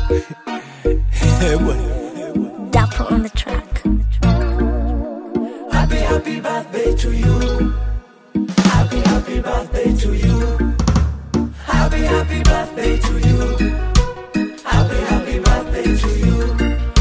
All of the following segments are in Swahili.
Eh, bwana. Dapper on the track. Happy, happy birthday to you. Happy, happy birthday to you. Happy, happy birthday to you. Happy, happy birthday to you.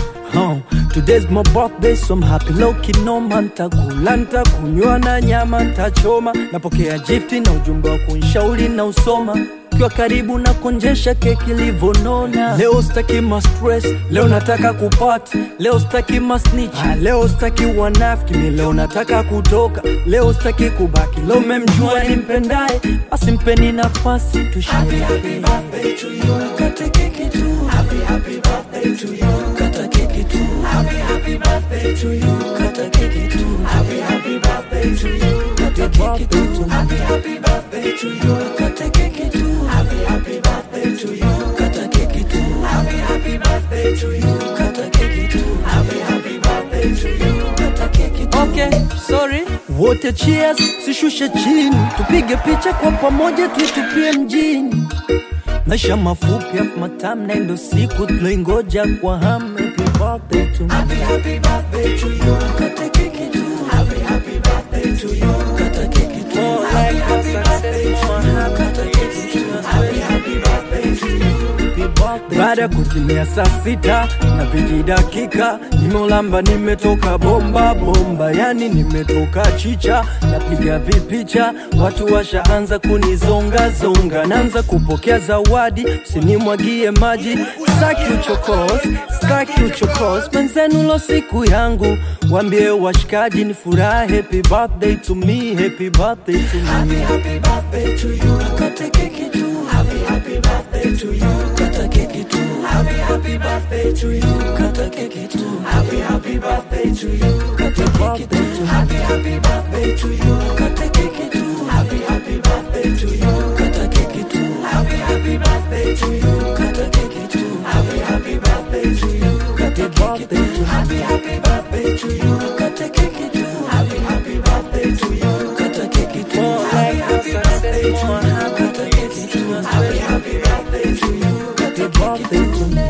Oh, today's my birthday so I'm happy loki noma ntakula ntakunywa na nyama ntachoma napokea gifti na ujumbe wa kunshauri na usoma kiwa karibu na konjesha keki livonona leo staki ma stress leo nataka kupati leo staki ma snitch ah, leo staki wanafiki mi leo nataka kutoka leo staki kubaki leo memjua nimpendaye basi mpeni nafasi Happy, tushie happy birthday to you. Kata keki tu. Happy, happy birthday to you. Kata keki tu. Happy, happy birthday to you. Kata keki tu. Happy, happy birthday to you. Kata keki tu. Happy, happy birthday to you. Kata keki tu. Happy, happy birthday to you. Kata keki tu. Happy, happy birthday to you. Kata keki tu. Happy, happy birthday to you. Kata keki tu. Okay, sorry. Wote cheers, sishushe chini, tupige picha kwa pamoja, tuitupie mjini. Maisha mafupi afu matamu, na ndo siku tuloingoja kwa hamu. Happy birthday to me. Happy, happy birthday to you. Kata keki tu. Happy, happy birthday to you. Kata keki tu. Happy, happy birthday to you. Kata keki tu. Happy, happy birthday to you. Baada ya kutimia saa sita na viji dakika, nimeulamba nimetoka bomba bomba, yani nimetoka chicha, napiga vipicha, watu washaanza kunizonga zonga, naanza kupokea zawadi, usinimwagie maji, staki uchokozi, staki uchokozi, penzenu lo siku yangu, wambie washikaji ni furaha, happy birthday to me, happy birthday to Happy, me. happy birthday to you. Kata keki tu. Happy, happy birthday to you. Kata keki tu. Happy, happy birthday to you. Kata keki tu. Happy, happy birthday to you. Kata keki tu. Happy, happy birthday to you. Kata keki tu. Happy, happy birthday to you. Kata keki tu. Happy, happy birthday to you. Kata keki tu. Happy, happy birthday to you. Kata keki tu. Happy, happy birthday to you. Kata keki tu. Happy, happy birthday to you. Kata keki tu. Happy, happy birthday to you. Kata keki tu. Happy, happy birthday to you. Kata keki tu.